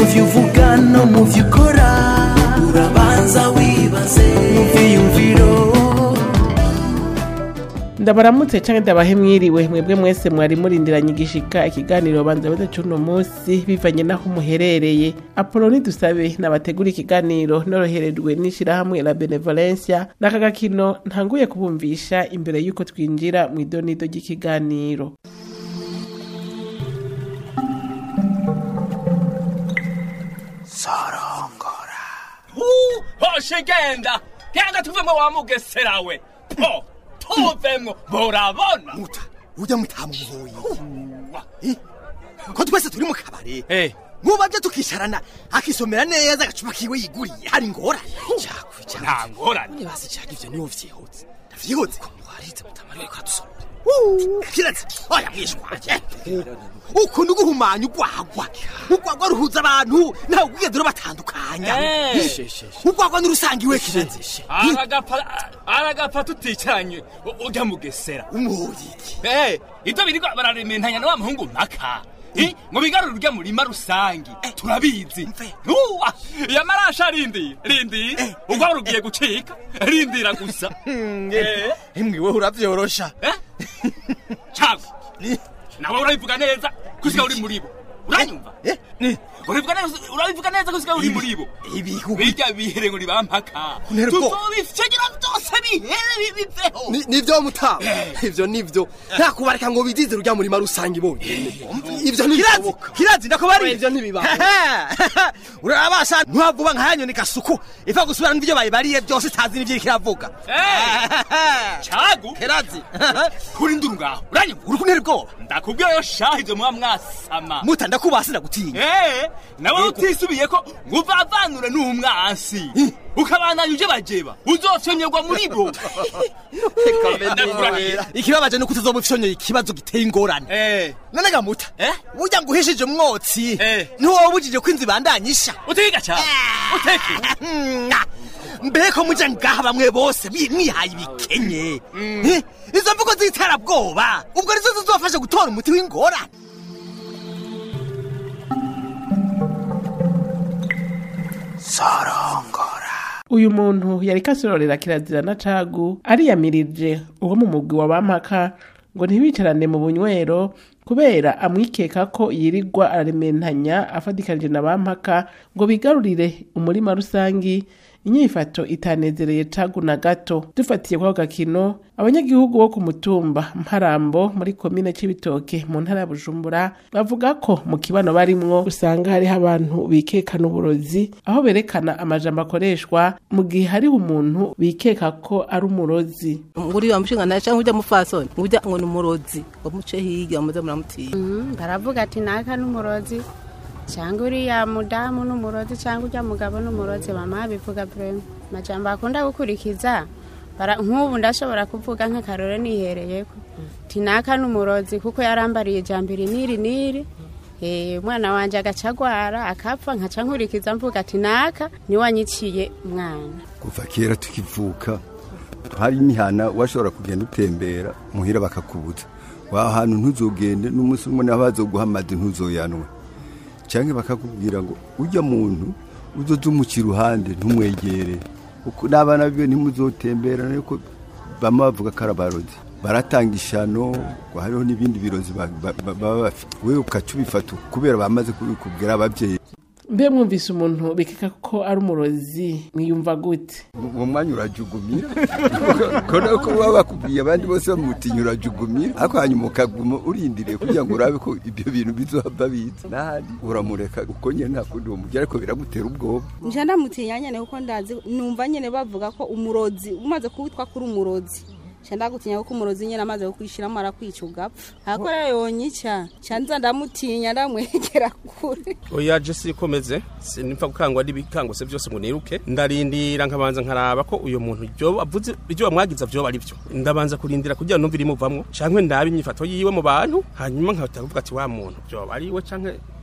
byo uvuga no mu byo ukora urabanza wibaze mu byiyumviro ndabaramutse canke ndabahe mwiriwe mwebwe mwese mwari murindiranye igishika ikiganiro banza beze cuno musi bivanye naho muherereye apoloni dusabe nabategura ikiganiro noroherejwe n'ishirahamwe la benevolencia n'aka gakino ntanguye kubumvisha imbere y'uko twinjira mu idonido ry'ikiganiro hoshe genda genda tuvemwo wa mugesera we po tuvemwo murabona muta ujya mutamuvuye Eh, ko twese turi mu kabare Eh. mubaje tukicarana akisomera neza agacupa kiwe yiguriye hari ingorane nta ngorane nibasi cyaka ivyo niwo vyihutse vyihutse warize mutamari ariko adusomera kiraza oya mwishwaje ukuntu guhumanya ugwagwa ugwagwa ruhuza abantu ntawe ubwigeze rubatandukanya Eh. ugwagwa n'urusangiwe kiraza aragapfa aragapfa tuticaranye u- urya mugesera umuriki Eh, ivyo biriko bararementanya na wa muhungu mpaka Eh, ngo bigarure urya murima rusangi turabizi Mve. Uwa, yamarasha rindi rindi ugwa rugiye gucika rindira gusa Eh. emwiwe uravyorosha Eh? Chago. Nawe urabivuga neza kusika uri muri bo. Uranyumva? Eh, ni Urabivuga neza urabivuga neza kusika uri muri bo. ibihugu Bijya bihere ngo nibampaka. Untera ubwoba. Tuzobifyegira byose bihere bibiveho. Ni- nivyo mutaba ivyo nivyo nta kubareka ngo bidize urya murima rusange bonyene ivyo ntibishoboka kirazi ndakubari ivyo ntibiba urabasha ntuhavuba nka yanyoni gasuku ifa gusubira n'ivyo bayibariye byose itazi n'ivyo iriko iravuga Chago. kirazi Kuri nduru ngaho. Uranyumva? uri kuntera ubwoba Ndakubwira yo shahije muba mwasama. muta ndakubasi ndagutinya Eh, nawe Yego. utisubiye ko nguvavanure n'umwansi. Ukabandanya uje bajeba. Uzofyonyerwa muri bo. Ndakurahiye. ikibabaje nuko utuzoba ufyonyoye ikibazo giteye ingorane Eh. none gamuta Eh? burya ngo uhishije umwotsi Eh. ntiwobujije ko inzu ibandanyisha Utiga cyane. Uteke. mbeko muja ngaha bamwe bose mwi- mwihaye ibikenye Eh, izo mvugo z'iterabwoba ubwo nizo zizofasha gutora umuti w'ingorane uyu muntu yari kasororera kirazira na cagu ariyamirije uwo mu mugwi wa bampaka ngo ntibicarane mu bunywero kubera amwikeka ko yirirwa ararementanya afatikanije na bampaka ngo bigarurire umurima rusangi inyifato itanezereye cagu na gato dufatiye kwako gakino abanyagihugu bo ku mutumba mparambo muri komine c'ibitoke mu ntara ya bujumbura bavuga ko mu kibano barimwo usanga hariho abantu bikekana uburozi aho berekana amajambo akoreshwa mu gihe hariho umuntu bikeka ko ari umurozi nguriya mushinga naye cyangwa ujya mufasoni ujya ngo ni umurozi ngo muce hirya muze muramutinya Mm, baravuga ati naka n'umurozi cyangwa uriya mudamu n'umurozi cyangwa ujya mugabo n'umurozi mama bivuga brema majambo akunda gukurikiza bara nk'ubu ndashobora kuvuga nk'akarore nihereyeko ati naka n'umurozi kuko yarambariye ijambo iri n'iri n'iri Eh, umwana wanje agaca agwara akapfa nkaca nkurikiza mvuga ati naka niwanyiciye umwana kuva kera tukivuka hari imihana washobora kugenda utembera muhira bakakubuza wa hantu ntuzogende n'umunsi umwe naho bazoguha amazi ntuzoyanwe cyangwa bakakubwira ngo ujya muntu uzoze umuca iruhande ntumwegere Uko n'abana biwe ntimuzotembera ariko bama bavuga ko ari abarozi baratanga ishano ngo hariho n'ibindi birozi ba- ba- ba- baba bafite wewe ukaca ubifata kubera bamaze kubikubwira ababyeyi mbe mwumvise umuntu bikeka ko ari umurozi mwiyumva gute uwo mwanya urajugumira kona ko baba bakubwiye abandi bose bamutinya urajugumira ariko hanyuma ukaguma urindiriye kugira ngo urabe ko ibyo bintu bizohava biza n'ahandi uramureka uko nyine nta kundi wamubwira ariko biragutera ubwoba nje ndamutinya nyene kuko ndazi numva nyene bavuga ko umurozi umaze kuwitwa kuri umurozi nje ndagutinya kuko umurozi nyene amaze kukwishiramo arakwica ugapfa ariko rero yonyica nca nza ndamutinya ndamwegera kure oya je sikomeze sinipfa gukangwa n'ibikangose byose ngo niruke ndarindira nkabanza nkaraba ko uyo muntu ibyo avuze ibyo bamwagiza vyoba ari byo ndabanza kurindira kugira numva irimuvamwo canke ndabe inyifato yiwe mu bantu hanyuma nkahita kuvuga ati wa muntu vyoba ari we canke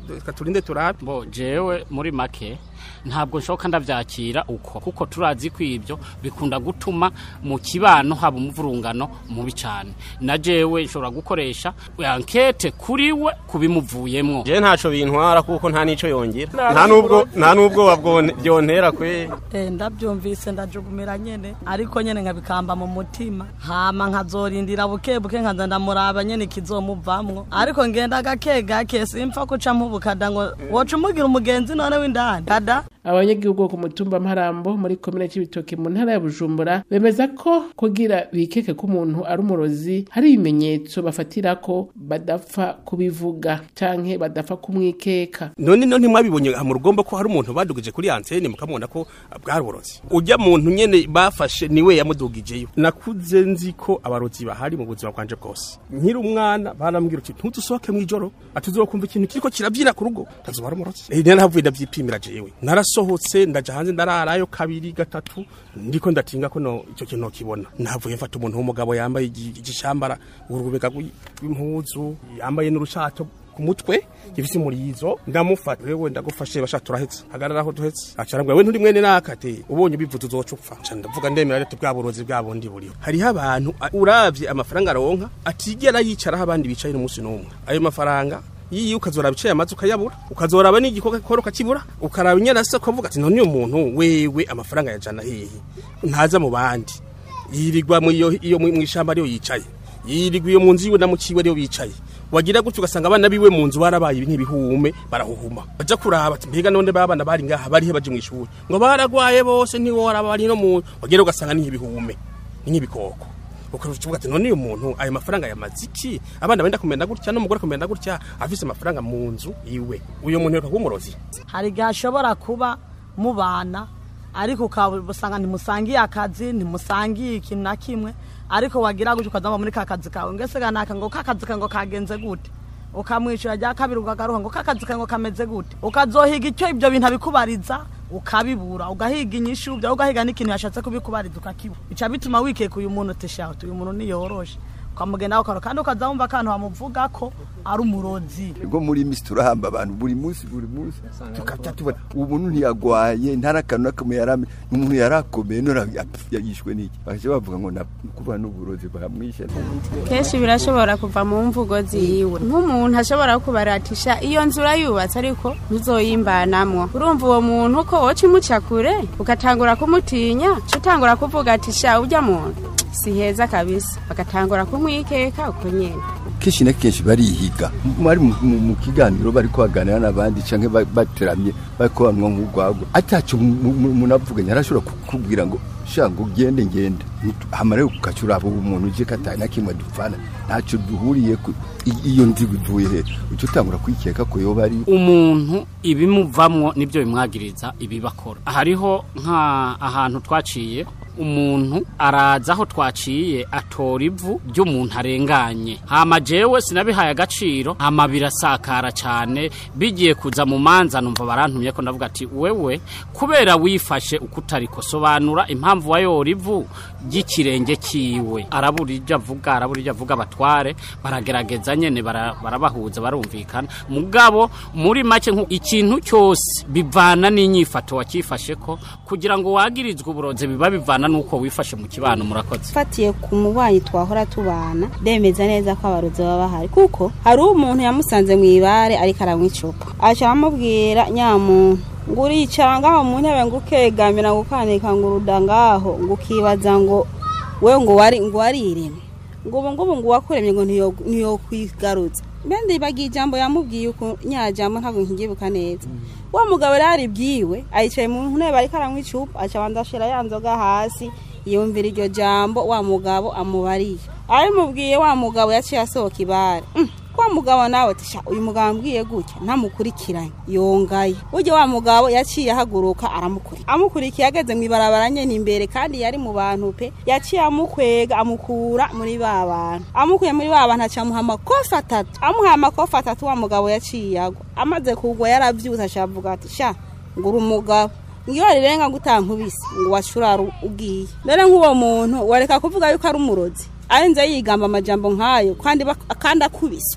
reka turinde turabe bo jewe muri make ntabwo nshoka ndavyakira uko kuko turazi ko ibyo bikunda gutuma mu kibano haba umuvurungano mubi cyane na jewe nshobora gukoresha ankete kuri we kubimuvuyemwo je ntaco bintwara kuko nta nico yongera nta nubwo nta nubwo wabwone byontera kwe Eh, ndabyumvise ndajugumira nyene ariko nyene nkabikamba mu mutima hama nkazorindira buke buke nkaza ndamuraba nyene ikizomuvamwo ariko ngenda gake gake simpfa kuca mpubukada ngo woca umugira umugenzi none w'indani kada abanyagihugu bo ku mutumba mparambo muri komine c'ibitoke mu ntara ya bujumbura bemeza ko kugira bikeke ko umuntu ari umurozi hari ibimenyetso bafatirako badapfa kubivuga canke badapfa kumwikeka none no ntimwabibonye aha mu rugombo ko hari umuntu badugije kuri antene mukamubona ko bwari uburozi ujya muntu nyene bafashe niwe yamudugijeyo nakuze nzi ko abarozi bahari mu buzima bwanje bwose nkiri umwana barambwira uti ntudusohoke mw'ijoro atuzokumva ikintu kiriko kirabyina ku rugo tazuba ari umurozi eh nari navuye ndavyipimira jewe narasohotse ndaja hanze ndararayo kabiri gatatu ndiko ndatinga ko no icyo kintu kibona navuye mfata umuntu w'umugabo yambaye igi- igishambara urubega rw'impuzu yambaye n'urushato ku mutwe gifise umurizo ndamufata wewe ndagufashe basha turahetse hagarara aho duhetse acarambwa we nturi mwene nakate ubonye ubivuze uzoca upfa Nca ndavuga ndemera rete bwa burozi bwa bundi buriho hariho abantu a- uravye amafaranga aronka atigera yicaraho abandi bicaye n'umunsi n'umwe ayo mafaranga yiyi ukazora bicaye amazi ukayabura ukazoraba n'igikoko kora ukakibura ukaraba inyarasa ukavuga ati none uyu muntu wewe amafaranga yajana hehe ntaza mu bandi yirirwa mu iyo iyo mu ishamba ariyo yicaye yirirwa iyo mu nzu yiwe na mukiwe ariyo bicaye wagira gutyo ugasanga abana biwe mu nzu barabaye nk'ibihume barahuhuma baja kuraba ati mbega none babana bari ngaha barihe baje mu ishuri ngo baragwaye bose ntiworaba bari no mu wagira ugasanga ni nk'ibihume ni nk'ibikoko ukavuga ati none uyu muntu ayo mafaranga yamaze iki abana benda kumenda gutya n'umugore kumenda gutya afise amafaranga mu nzu iwe uyu muntu yoka umurozi hari igihe ashobora kuba mubana ariko ukabusanga ntimusangiye akazi ntimusangiye ikintu na kimwe ariko wagira gutyo ukazamba muri ka kazi kawe ngese ganaka ngo ka kazi kawe ngo kagenze gute ukamwishyura rya kabiri ukagaruka ngo ka kazi kawe ngo kameze gute ukazohiga icyo ibyo bintu abikubariza ukabibura ugahiga inyishu byawe ugahiga n'ikintu yashatse kubikubariza ukakibura bica bituma wikeka uyu muntu utishaho uyu muntu niyoroshe ukamugenda ukaro kandi ukaza wumva akantu bamuvuga ko ari umurozi ubwo muri misi turahamba abantu buri munsi buri munsi tukajya tubona ubu muntu ntiyagwaye nta n'akantu n'akamwe yarame n'umuntu yarakomeye none yapf- yishwe n'iki bakajya bavuga ngo na- kuba n'uburozi bamwishe kenshi birashobora kuva mu mvugo ziyiwe nk'umuntu ashobora kubaratisha iyo nzu urayubatse ariko ntuzoyimbanamwo urumva uwo muntu ko woca imuca kure ugatangura kumutinya uca utangura kuvuga ati sha ujya muntu si heza kabisa bagatangura kumwikeka uko nyene kenshi na kenshi barihiga bari mu- mu mu kiganiro bari kubaganira n'abandi cyangwa ba- bateramye bari kubanwa nk'urwagwa ataco umuntu avuganye arashobora kukubwira ngo sha ngo ugende ngende hamara ukaca uraba uwo muntu uje kataye na kimwe dupfana ntaco duhuriye ku i- iyo nzigo ivuye he uca utangura kwikeka ko yoba ari umuntu ibimuvamwo nibyo bimwagiriza ibibakora hariho nka ahantu twaciye umuntu araza aho twaciye atora ivu ry'umuntu arenganye hama jewe sinabihaye agaciro hama birasakara cyane bigiye kuza mu manza numva barantumye ko ndavuga ati wewe kubera wifashe uko utariko sobanura impamvu wayora ivu ry'ikirenge kiwe arabura ibyo avuga arabura ibyo avuga abatware baragerageza nyene bara- barabahuza barumvikana mugabo muri make nku ikintu cyose bivana n'inyifato wakifashe ko kugira ngo wagirizwe uburozi biba bivana n'uko wifashe mu kibano murakoze fatiye ku mubanyi twahora tubana ndemeza neza ko abarozi baba bahari kuko hari umuntu yamusanze mu ibare ariko aranywa icupa aca amubwira nyamuntu ngo uricara ngaho mu ntebe ngo ukegamira ngo ukanika ngo uruda ngaho ngo ukibaza ngo we ngo wari ngo wariremye ngo ubu ngubu ngo uwakuremye ngo ntiyo- ntiyokwigarutsa mbe ndibagiye ijambo yamubwiye uko nyajambo ntabwo nkigibuka neza wa mugabo rero ari byiwe ayicaye mu ntebe ariko aranywa icupa aca abanza ashira ya nzoga hasi yumvira iryo jambo wa mugabo amubariye abimubwiye wa mugabo yaciye asohoka ibare Mm, wa mugabo nawe ati "Sha, uyu mugabo ambwiye gutya ntamukurikiranye yongaye burya wa mugabo yaciye ahaguruka aramukurikira amukurikiye ageze mu ibarabara nyene imbere kandi yari mu bantu pe yaciye amukwega amukura muri ba bantu amukuye muri ba bantu aca amuha amakofi atatu amuhaye amakofi atatu wa mugabo yaciye agwa amaze kugwa yaravyutse aca avuga ati sha ngura umugabo ngiyo rirenga ngo utankubise ngo washurara ugiye rero nk'uwo muntu wareka kuvuga yuko ari umurozi arenze yigamba amajambo nk'ayo kandi bak- kandi akubiswe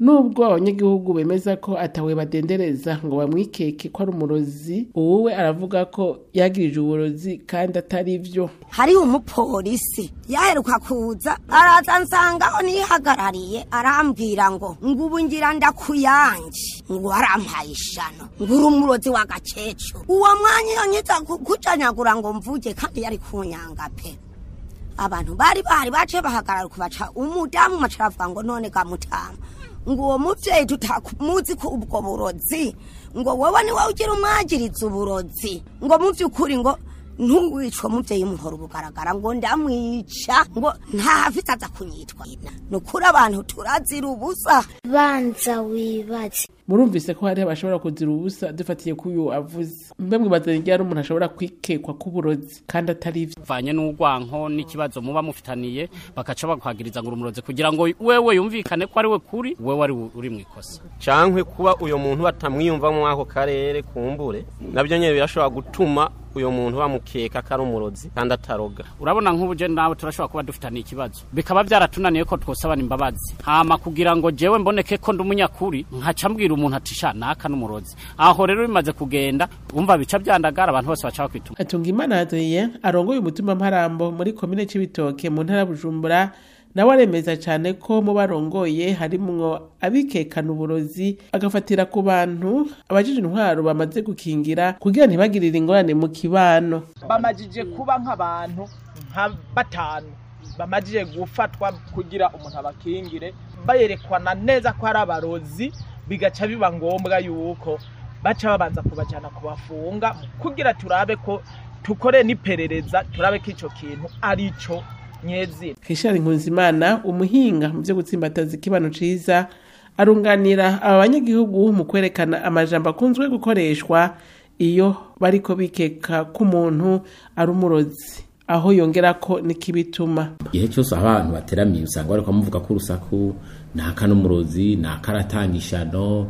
nubwo abanyagihugu bemeza ko atawe badendereza ngo bamwikeke ko ari umurozi uwuwe aravuga ko yagirije uburozi kandi atari vyo hariho umupolisi yaheruka kuza araza nsangaho nihagarariye arambwira ngo ngo ubu ngira ndakuyanje ngo arampaye ishano ngo uri umurozi w'agakecuru uwo mwanya iyo nyiza kucanyagura ngo mvuge kandi yari kunyanga pe abantu bari bahari baciye bahagarara kubaca umudamu maca aravuga ngo none gamutama ngo uwo muvyeyi tutamuzi ko ubwo burozi ngo wowe ni wowe ugira umwagiriza uburozi ngo mu vy'ukuri ngo ntuwicwa muvyeyi muhora ubugaragara ngo ndamwica ngo ntahafite aza kunyitwa ni ukuri abantu turazira ubusa banza wibaze murumvise ko hariho abashobora kuzira ubusa dufatiye ko uyu avuze mbe mwibazanye igihe hari umuntu ashobora kwikekwa k'uburozi kandi atari vyo vanye n'urwanko n'ikibazo muba mufitaniye bakaca bakwagiriza ngo urumurozi kugira ngo wewe yumvikane ko ari we kuri wewe ari uri mu ikosa cankwe kuba uyo muntu batamwiyumva mu ako karere kumbure nabyo nyene birashobora gutuma uyo muntu bamukeka ko ari umurozi kandi ataroga urabona nk'ubu je nawe turashobora kuba dufitaniye ikibazo bikaba byaratunaniye ko twosabana imbabazi hama kugira ngo jewe mboneke ko ndi umunyakuri nkaca mbwira umuntu ati sha naka n'umurozi aho rero bimaze kugenda umva bica byandagara abantu bose baca bakwituma atunga imana adriye arongoye umutima mparambo muri komine c'ibitoke mu ntara ya bujumbura nawe aremeza cyane ko mu barongoye harimwo abikekana uburozi agafatira ku bantu abajije intwaro bamaze gukingira kugira ntibagirire ingorane mu kibano bamajije kuba nk'abantu nka batanu bamajije gufatwa kugira umuntu abakingire bayerekwana neza ko ari abarozi bigaca biba ngombwa yuko baca babanza kubajyana kubafunga kugira turabe ko tukore n'iperereza turabe ko icyo kintu ari cyo nyezina Richard Nkunzimana umuhinga mu byo gutsimbataza ikibano ciza arunganira aba banyagihugu mu kwerekana amajambo akunzwe gukoreshwa iyo bariko bikeka ko umuntu ari umurozi aho yongera ko nikibituma igihe cyose abantu bateramiye usanga bariko bamuvuga ko urusaku naka n'umurozi naka aratanga ishano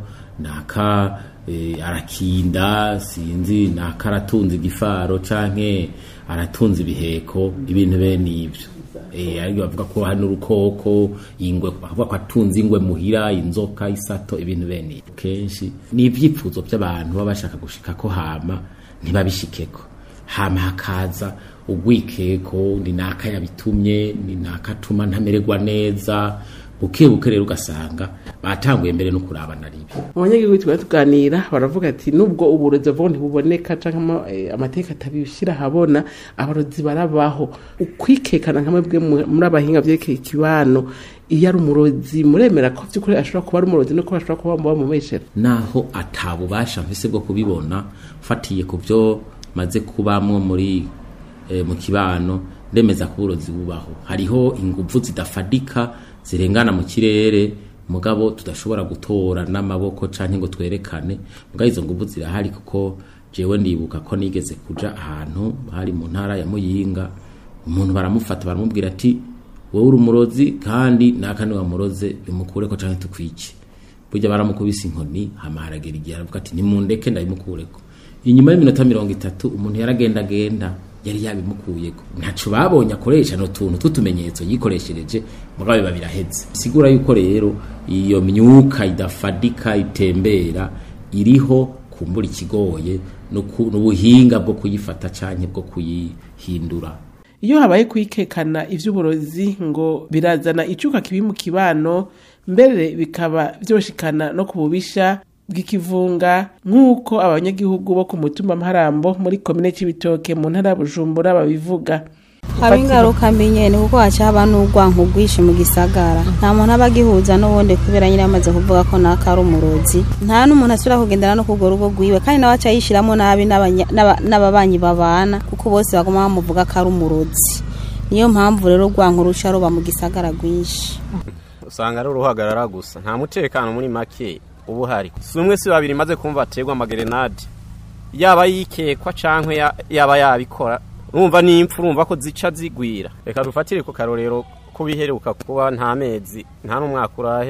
naka eh, arakinda sinzi naka aratunze igifaro canke aratunze ibiheko ibintu bene ivyo eh ariko bavuga ko hano urukoko ingwe bavuga ko atunze ingwe muhira inzoka isato ibintu bene ivyo kenshi ni ivyipfuzo by'abantu baba bashaka gushika ko hama ntibabishikeko hama hakaza ugwikeko ni naka yabitumye ni naka atuma ntamererwa neza buke buke rero ugasanga batanguye mbere no kurabana ribi abanyagihugu tuba tuganira baravuga ati nubwo uburozi vuba ntibuboneka cyangwa amateka atabishyira ahabona abarozi barabaho ukwikekana nka mwebwe muri abahinga byerekeye ikibano iyo ari umurozi muremera ko by'ukuri ashobora kuba ari umurozi no kuba ashobora kuba bamubeshera naho atabubasha mfise bwo kubibona ufatiye ku byo maze kubamwo muri eh, mu kibano ndemeza ko uburozi bubaho hariho inguvu zidafadika zirengana mu kirere mugabo tudashobora gutora n'amaboko canke ngo twerekane mugabo izo nguvu zirahari kuko jewe ndibuka ko nigeze kuja ahantu hari mu ntara ya Muyinga umuntu baramufata baramubwira ati wowe uri umurozi kandi naka ni wamuroze bimukureko canke tukwice burya baramukubise inkoni hama haragera igihe aravuga ati nimundeke ndabimukureko inyuma y'iminota mirongo itatu umuntu yaragendagenda yari yabimukuyeko ntaco babonye akoresha no tuntu tw'utumenyetso yikoreshereje mugabo biba biraheze sigura yuko rero iyo myuka idafadika itembera iriho kumbura ikigoye n'ubuhinga bwo kuyifata canke bwo kuyihindura iyo habaye kwikekana ivy'uburozi ngo birazana icuka kibi mu kibano mbere bikaba vyoshikana no kububisha bw'ikivunga nk'uko abanyagihugu bo ku mutumba mparambo muri komine c'ibitoke mu ntara ya bujumbura babivuga haba ingaruka mbi nyene kuko haca haba n'urwanko rwinshi mu gisagara nta muntu aba agihuza n'ubundi kubera nyine amaze kuvuga ko naka ari umurozi nta n'umuntu asubira kugendana no kurwo rugo rwiwe kandi nawe aca yishiramo nabi n'ababanyi babana kuko bose baguma bamuvuga ko ari umurozi niyo mpamvu rero urwanko ruca ruba mu gisagara rwinshi usanga ari uruhagarara gusa nta mutekano muri make ubu hari si umwe si babiri maze kumva aterwa amagerenade yaba yikekwa canke yaba yabikora urumva n'impfu urumva ko zica zigwira reka dufatire ku karorero ko biheruka kuba nta mezi nta n'umwaka urahera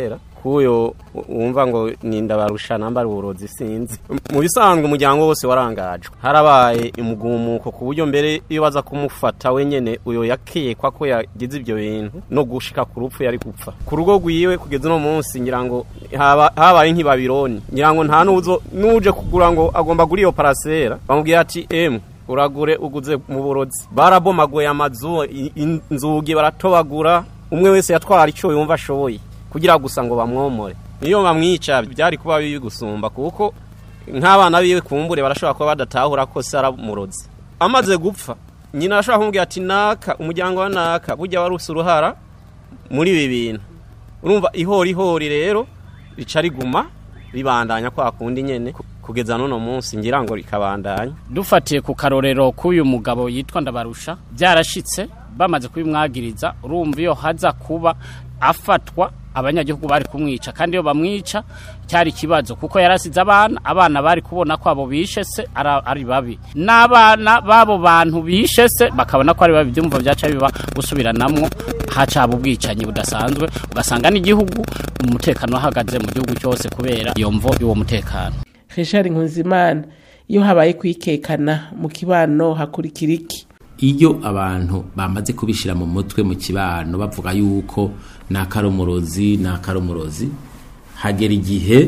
kuyo wumva ngo ninda barusha namba uburozi sinzi mu bisanzwe umuryango wose warangajwe harabaye umugumuko ku buryo mbere iyo baza kumufata wenyene uyo yakekwa ko yagize ibyo bintu no gushika ku rupfu yari gupfa ku rugo rwiwe kugeza uno munsi ngira ngo haba- habaye nk'ibabironi ngira ngo nta nuzo nuje kugura ngo agomba gura iyo parasera bamubwira ati emu uragure uguze mu burozi barabomaguye amazu i- inzugi baratobagura umwe wese yatwara icyo yumva ashoboye kugira gusa ngo bamwomore iyo bamwica byari kuba bibi gusumba kuko nk'abana biwe kumbure barashobora kuba badatahura ko se aramurozi amaze gupfa nyina arashobora kumubwira ati naka umuryango wa naka burya wari usa uruhara muri ibi bintu urumva ihori ihori rero rica riguma ribandanya kwa kundi nyene ku- kugeza n'uno munsi ngira ngo rikabandanya dufatiye ku karorero k'uyu mugabo yitwa ndabarusha byarashitse bamaze kubimwagiriza urumva iyo haza kuba afatwa abanyagihugu bari kumwica kandi iyo bamwica cyari ikibazo kuko yarasize abana abana bari kubona ko abo bishe se ara- ari babi n'abana b'abo bantu bishe se bakabona ko ari babi byumva byaca biba gusubiranamwo hacaba ubwicanyi budasanzwe ugasanga n'igihugu umutekano wahagaze mu gihugu cyose kubera iyo mvo y'uwo mutekano Richard Nkunzimana iyo habaye kwikekana mu kibano hakurikira iki iyo abantu bamaze kubishyira mu mutwe mu kibano bavuga yuko ni akarumurozi ni akarumurozi hagera igihe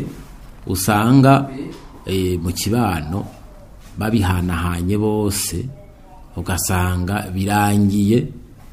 usanga eh, mu kibano babihanahanye bose ugasanga birangiye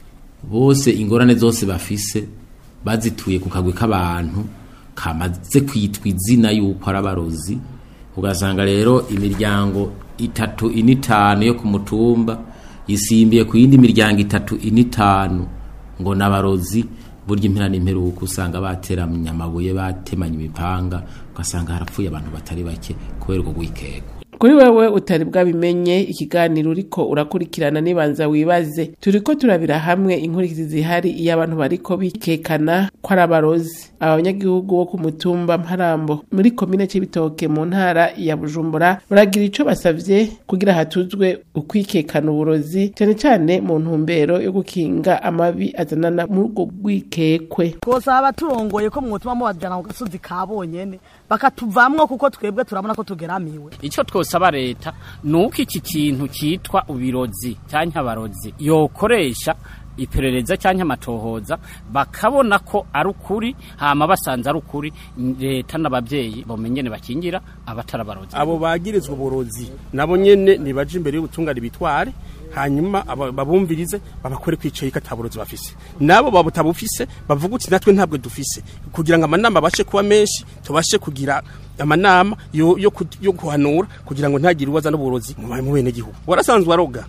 bose ingorane zose bafise bazituye ku kagwi k'abantu kamaze kwitwa izina yuko ari abarozi ugasanga rero imiryango itatu ine itanu yo ku mutumba isimbiye ku yindi miryango itatu ine itanu ngo n'abarozi burya impera n'imperuka usanga bateramye amabuye batemanye imipanga ugasanga harapfuye abantu batari bake kubera ubwo bwikeko kuri wewe utari bwabimenye ikiganiro uriko urakurikirana nibanza wibaze turiko turabira hamwe inkurikizi zihari iyo abantu bariko bikekana ko ari abarozi abanyagihugu bo ku mutumba mparambo muri komine c'ibitoke mu ntara ya bujumbura baragira ico basavye kugira hatuzwe ukwikekana uburozi cane cane mu ntumbero yo gukinga amabi azanana muri ubwo bwikekwe twosaba abaturongoye ko mwotuma mubajana ku gasozi ka bonyene bakatuvamwo kuko twebwe turabona ko tugeramiwe icyo twosaba leta ni uko iki kintu cyitwa ubirozi cyangwa abarozi yokoresha iperereza cyangwa amatohoza bakabona ko ari ukuri hama basanze ari ukuri leta n'ababyeyi bamenyene bakingira abatari abarozi abo bagirizwa uburozi nabo nyene nibaje imbere y'ubutungane bitware hanyuma aba- babumvirize babakore kwicaye ko ataburozi bafise nabo babutabufise bavuga uti natwe ntabwo dufise kugira ngo amanama abashe kuba menshi tubashe kugira amanama yo, yo, ku- yo guhanura kugira ngo ntagire uwaza n'uburozi mu mu bene gihugu warasanzwe aroga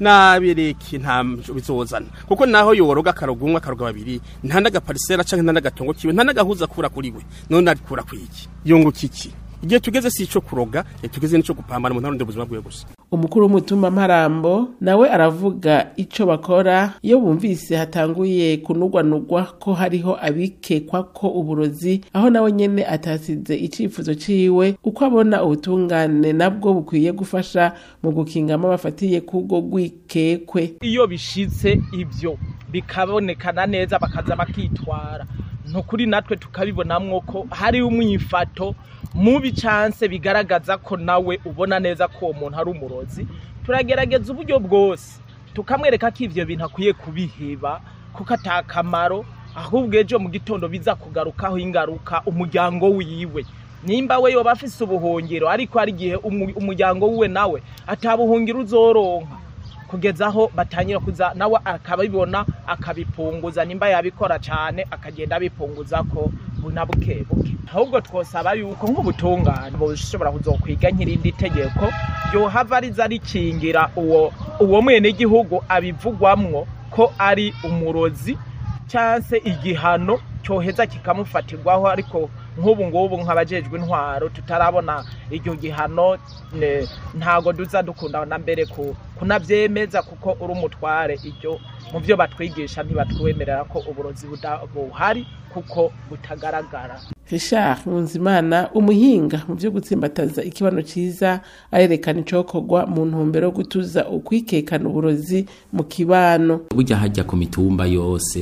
nabireke nta bizozana kuko naho yoroga akaroga umwe akaroga babiri nta n'agaparisera canke nta n'agatongo kiwe nta n'agahuza akura kuri we none arikura kwiki yunguka iki igihe tugeze si ico kuroga igihe tugeze nico gupambana mu ntarundi ubuzima bwiwe gusa umukuru w'umutumba mparambo nawe aravuga ico bakora iyo bumvise hatanguye kunugwanugwa ko hariho abikekwa ko uburozi aho nawe nyene atasize icifuzo ciwe uko abona ubutungane nabwo bukwiye gufasha mu gukingamo bafatiye kubwo gwikekwe iyo bishitse ibyo bikabonekana neza bakaza bakitwara nukuri natwe tukabibonamwo ko hari umwifato mubi chance bigaragaza ko nawe ubona neza ko uwo muntu ari umurozi turagerageza uburyo bwose tukamwereka ko ivyo bintu akwiye kubiheba kuko atakamaro ahubwo ejo mu gitondo biza kugarukaho ingaruka umuryango wiwe nimba we yoba afise ubuhungiro ariko hari igihe umu- umuryango wiwe nawe atabuhungiro uzoronka kugeza aho batangira kuza nawe akabibona akabipunguza nimba yabikora cyane akagenda abipunguza ko buna buke buke ahubwo twosaba yuko nk'ubutungane bushobora kuzokwiga nk'irindi tegeko ryohava riza rikingira uwo uwo mwenegihugu abivugwamwo ko ari umurozi cyangwa igihano cyoheza kikamufatirwaho ariko nk'ubu ngubu nk'abajejwe intwaro tutarabona icyo gihano ne- ntago duza dukunda na mbere ku kunabyemeza kuko uri umutware ibyo mu byo batwigisha ntibatwemerera ko uburozi buda- buhari kuko butagaragara Richard Nkunzimana umuhinga mu byo gutsimbataza ikibano ciza arerekana icokorwa mu ntumbero yo gutuza ukwikekana uburozi mu kibano burya hajya ku mitumba yose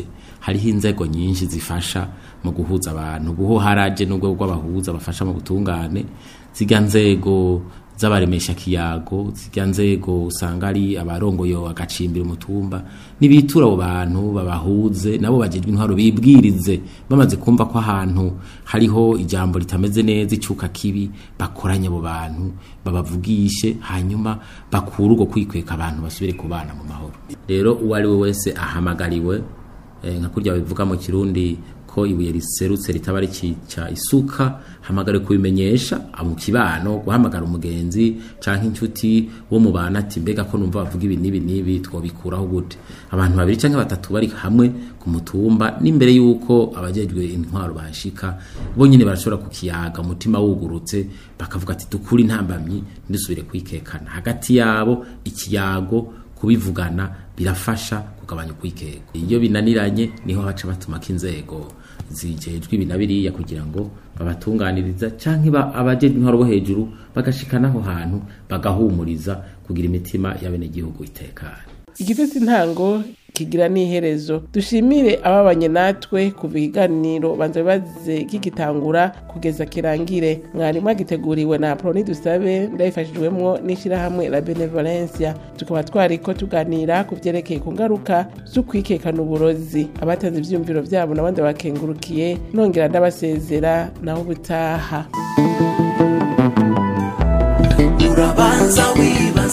hariho inzego nyinshi zifasha mu guhuza abantu buho haraje n'ubwo rw'abahuza bafasha mu butungane zirya nzego z'abaremesha kiyago zirya nzego usanga ari abarongoye agacimbira umutumba nibitura abo bantu babahuze nabo bagirwa intwaro bibwirize bamaze kumva ko ahantu hariho ijambo ritameze neza icuka kibi bakoranye abo bantu babavugishe hanyuma bakura ubwo kwikweka abantu basubire kubana mu mahoro rero uwo ari we wese ahamagariwe eh, nka kurya bivuga mu kirundi ko ibuye riserutse ritaba rikica isuka hamagare kubimenyesha mu kibano guhamagara umugenzi canke inshuti wo mubana ati mbega ko numva bavuga ibi nibi nibi twobikuraho gute abantu babiri canke batatu bari hamwe ku mutumba n'imbere yuko abajejwe intwaro bashika bo nyene barashobora kukiyaga umutima wugurutse bakavuga ati dukuri ntambamyi ndisubire kwikekana hagati yabo ikiyago kubivugana birafasha kugabanya ukwikeka iyo binaniranye niho haca batumako inzego zijejwe ibi na biriya kugira ngo babatunganiriza canke ba- abajejwe intwaro bo hejuru bagashikana aho hantu bagahumuriza kugira imitima y'abenegihugu itekanye igifite intango kigira n'iherezo dushimire ababanye natwe kuva ikiganiro banza bibaze kigitangura kugeza kirangire mwarimu agiteguriwe na proni dusabe ndabifashijwemwo n'ishyirahamwe la benevolencia tukaba twariko tuganira ku vyerekeye ku ngaruka z'ukwikekana uburozi abatanze ivyiyumviro vyabo n'abandi bakengurukiye nongera ndabasezera naho ubutaha urabanza wibaze